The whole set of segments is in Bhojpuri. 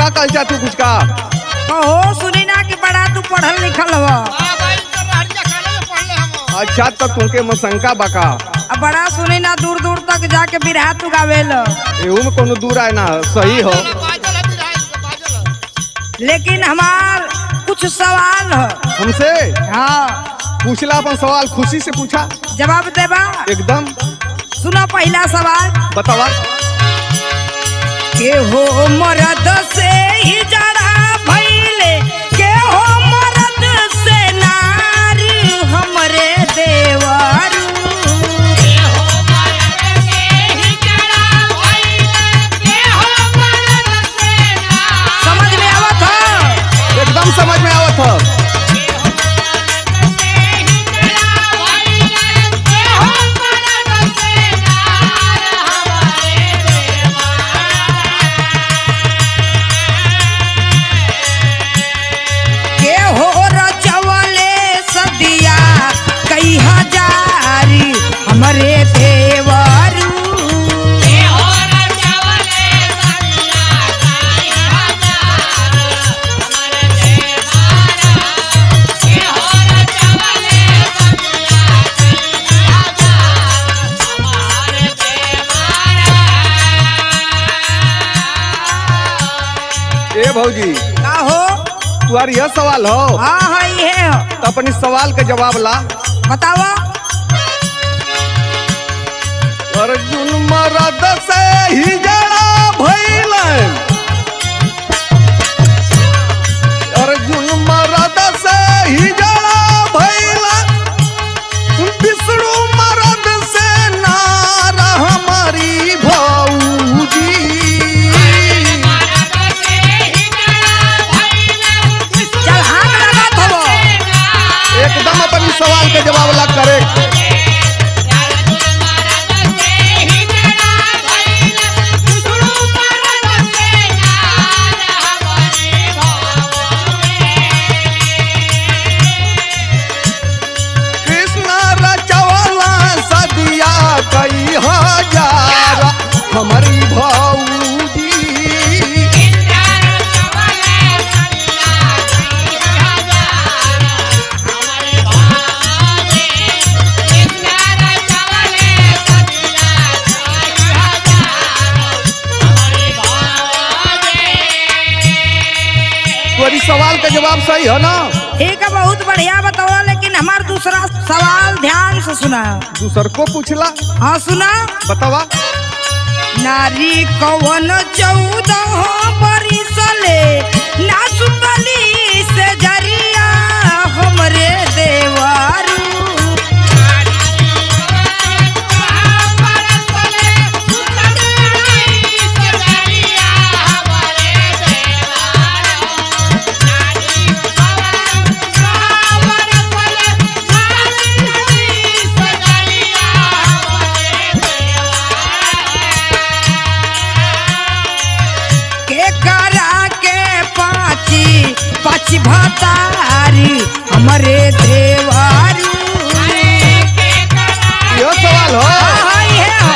कल जा तू कुछ का कहो सुनी ना कि बड़ा तू पढ़ल लिखल हो अच्छा तो तुमके मसंका बका अब बड़ा सुनी ना दूर दूर तक जाके बिरहा तू गावेल एहू में कोनो दूर आए ना सही हो लेकिन हमार कुछ सवाल है हमसे हाँ पूछला अपन सवाल खुशी से पूछा जवाब देबा एकदम सुनो पहला सवाल बतावा के हो मरद से ही जड़ा भइले के हो मरद से नारी हमरे देवरू समझ में आवत हो एकदम समझ में आवत हो के हो रचवले सदिया कई हजारी हमरे देवरू ए भौजी का हो तुम्हारी यह सवाल हो हाँ हाँ ये हो तो अपनी सवाल का जवाब ला बतावा अर्जुन मरद से ही जड़ा भइल अर्जुन मरद से ही जड़ा भइल विष्णु मरद से नार हमारी भौजी चल हाथ लगात हो एकदम अपनी सवाल के जवाब ला करे कृष्ण रचवला सदिया कई हजार हमारी भौजी तुम्हारी सवाल का जवाब सही है ना ठीक है बहुत बढ़िया बताओ लेकिन हमार दूसरा सवाल ध्यान से सुना दूसर को पूछला हाँ सुना बतावा नारी कवन चौदह बरिसले ना सुतली से जरिया हमरे देवरू के करा के पाची पाची भतारी हमरे देवरू यह सवाल हो हाँ, हाँ, ये है।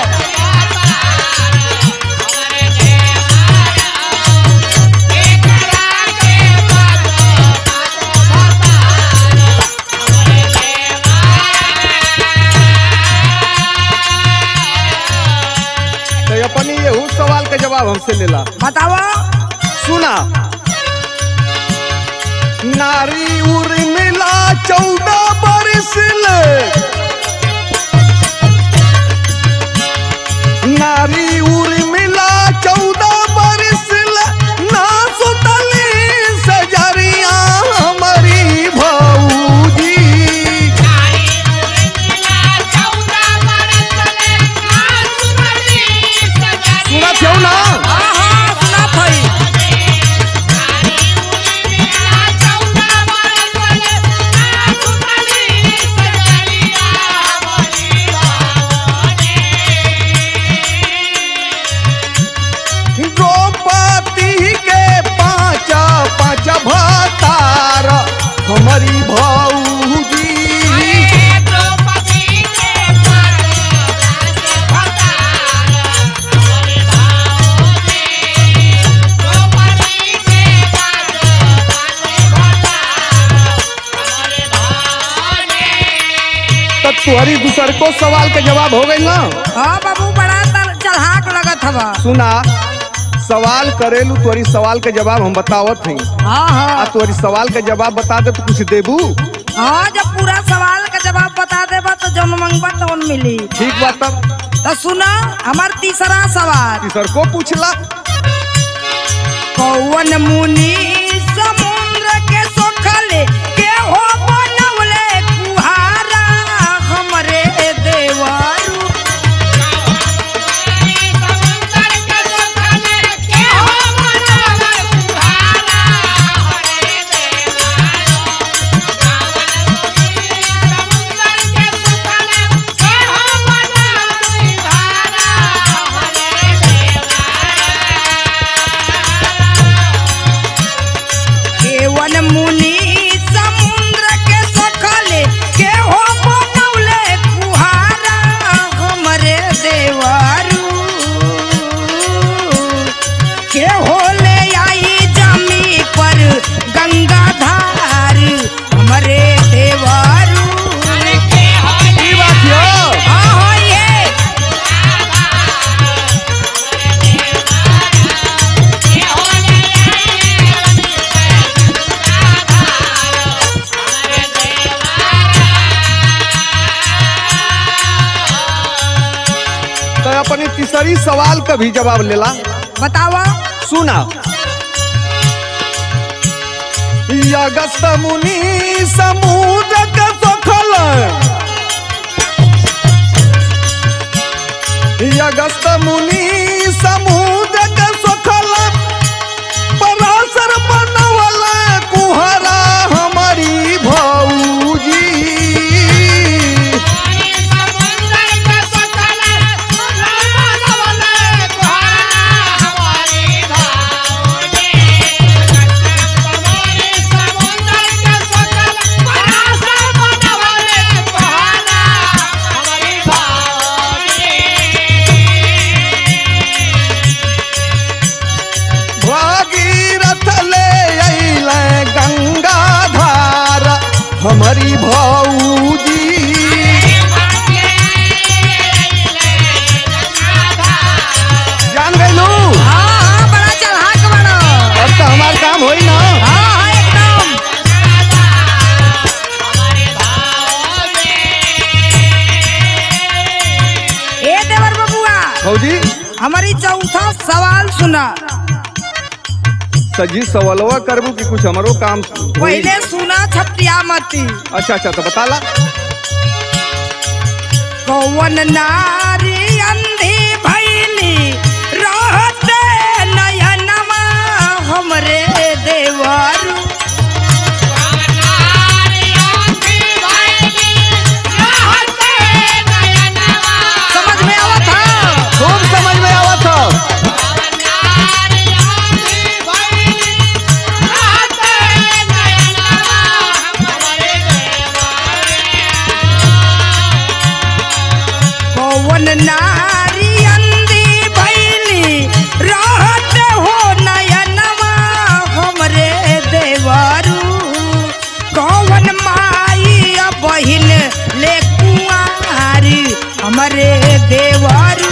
तो अपनी ये सवाल का जवाब हमसे लेला बताओ सुना नारी उर्मिला चौदह बरस ले नारी उर्मिला चौदह बरस ले ना सुतली सजरिया हमारी भौजी सुनत हो ना हाँ हाँ सुना थई द्रौपदी के पाँच पाँच भतार हमारी भौजी तुहरी दूसर को सवाल के जवाब हो गई ना हाँ बाबू बड़ा तर चढ़ाक लगत हवा सुना सवाल करेलू तुहरी सवाल के जवाब हम बतावत हई हाँ आ हाँ तुहरी सवाल के जवाब बता दे तो कुछ देबू हाँ जब पूरा सवाल का जवाब बता देबा तो जौन मंगबा तौन मिली ठीक बात तब तो सुना हमार तीसरा सवाल तीसर को पूछला कौन मुनि समुद्र के सोखले के हो बनवले कुहारा हमरे देवरू केवन मुनि समुद्र के सोखले के हो बनवले कुहारा हमरे देवरू के हो ले आई जमी पर गंगा धार हमरे देवरू की बात यो हाँ हाँ ये तो अपनी तीसरी सवाल का भी जवाब लेला बतावा सुना अगस्त मुनि समुद्र के सोखल अगस्त मुनि समुद्र के सोखल पराशर बनवल कुहरा हमारी भौजी भागीरथ ले अइले गंगा धार हमारी भौजी जान गइलू हाँ हाँ बड़ा चढ़ाक बड़ा अब तो हमार काम होई ना हाँ हाँ एकदम ए देवर बबुआ भौजी हमारी चौथा सवाल सुना सजी सवालवा करबू कि कुछ हमारो काम होई? पहले सुना छतिया मती अच्छा अच्छा तो बताला कौन नारी अंधी भैली रहते नयनमा हमरे देवरू समझ में आवत था खूब समझ में आवत हो कौन नारी अंधी भैली रहत हो नयनमा हमरे देवरू कौन माई आ बहिन ले कुआरी हमरे देवरू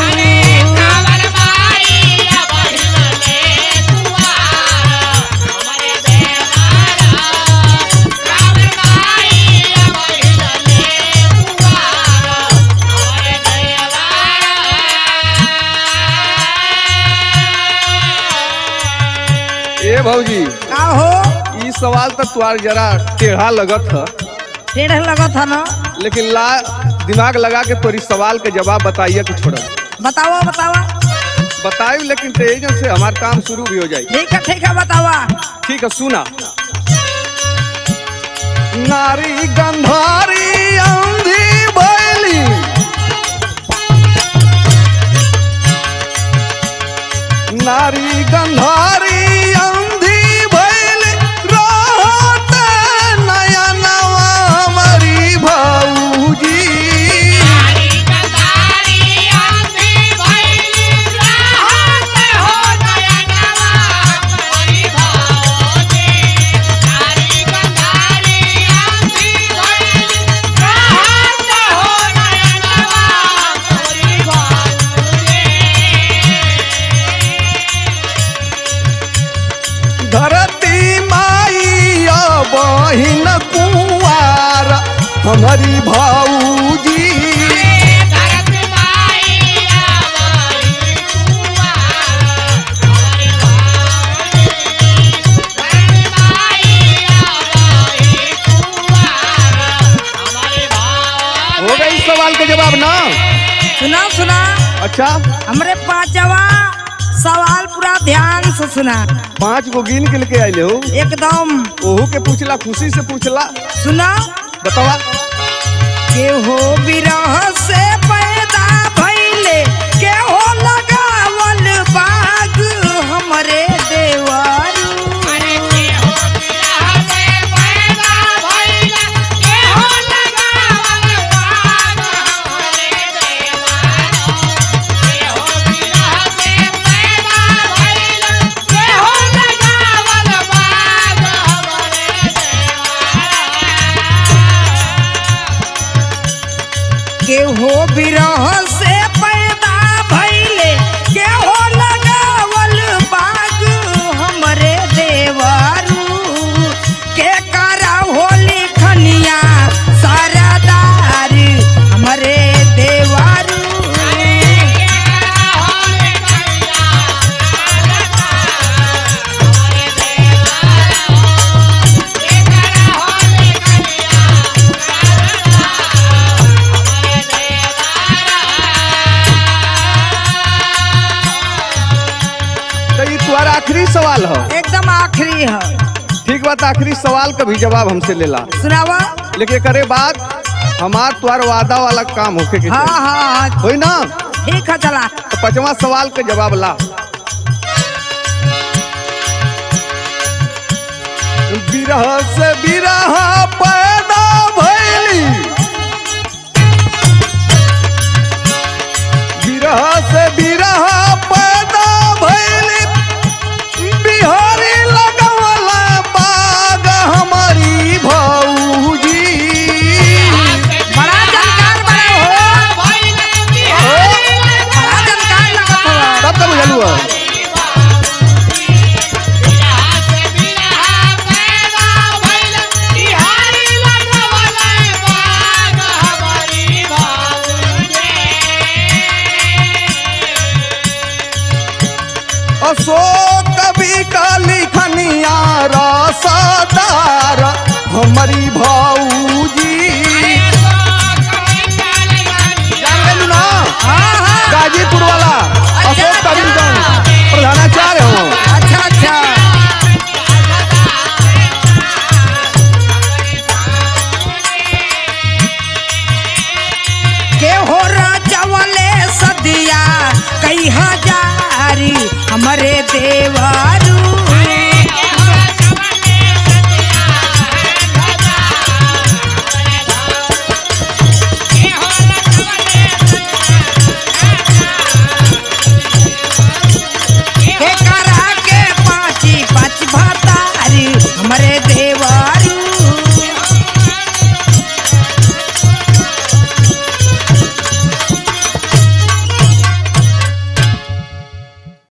ए भौजी का हो ई सवाल तो तुआर जरा टेढ़ा लगत है टेढ़ लगत है ना लेकिन ला दिमाग लगा के तोरी सवाल के जवाब बताइए कि छोड़ बतावा बतावा बतायू लेकिन तेजन से हमार काम शुरू भी हो जाए ठीक है ठीक है बतावा ठीक है सुना नारी गंधारी अंधी बैली नारी गंधारी अंधी बैली रहत नयनवा हमारी भौजी हमारी भाऊजी हो गई इस सवाल का जवाब ना सुना सुना अच्छा हमरे पांचवा सवाल पूरा ध्यान से सुना पांच गो गिन के लेके आइले हो एकदम ओहू के पूछला खुशी से पूछला सुना बतावा के हो विरह से पैदा भइले के हो लगावल बाग हमरे देवारू के हो विरह से पैदा भइले के हो लगावल बाग हमरे देवारू के करा होली खनिया सरदार हमरे देवारू तो ये तुम्हारा आखिरी सवाल हो एकदम आखिरी है ठीक बात आखिरी सवाल का भी जवाब हमसे लेला सुनावा लेकिन करे बाद हमार तुम्हार वादा वाला काम होके के हाँ चाहिए। हाँ हाँ होई ना ठीक है चला तो पांचवा सवाल का जवाब ला बिरह से बिरह पैदा भइली बिरह से बिरह पैदा भइली बिहारी लगवला बाग हमारी भौजी बड़ा जानकार बड़ा हो बड़ा जानकार लगत हुआ तब तक बुझलू हो अशोक कवि का लिखनिया रसदार हमारी भौजी जान गेलू ना हाँ हाँ गाजीपुर वाला अशोक कवि जौन प्रधानाचार्य हो अच्छा अच्छा के हो राजवले सदिया कई हजारी हमरे देवारू के करा के पाँची पाँच भातारी हमरे